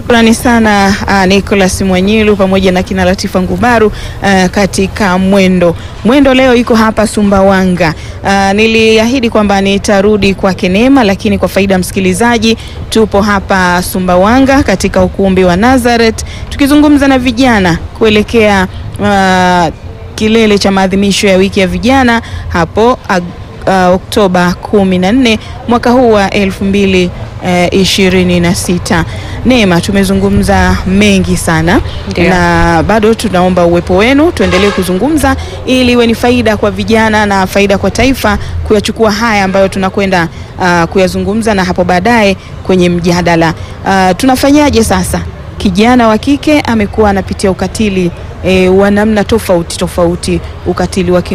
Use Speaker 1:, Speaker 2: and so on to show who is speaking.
Speaker 1: Shukrani sana uh, Nicholas Mwanyilu pamoja na kina Latifa Ngubaru uh, katika Mwendo. Mwendo leo iko hapa Sumbawanga. Uh, niliahidi kwamba nitarudi kwake Neema, lakini kwa faida ya msikilizaji, tupo hapa Sumbawanga katika ukumbi wa Nazareth tukizungumza na vijana kuelekea uh, kilele cha maadhimisho ya wiki ya vijana hapo ag, uh, Oktoba kumi na nne mwaka huu wa elfu mbili ishirini na sita. Neema, tumezungumza mengi sana
Speaker 2: Ndiyo.
Speaker 1: na bado tunaomba uwepo wenu, tuendelee kuzungumza ili iwe ni faida kwa vijana na faida kwa taifa kuyachukua haya ambayo tunakwenda uh, kuyazungumza na hapo baadaye kwenye mjadala. Uh, tunafanyaje sasa? Kijana wa kike amekuwa anapitia ukatili eh, wa namna tofauti tofauti, ukatili wa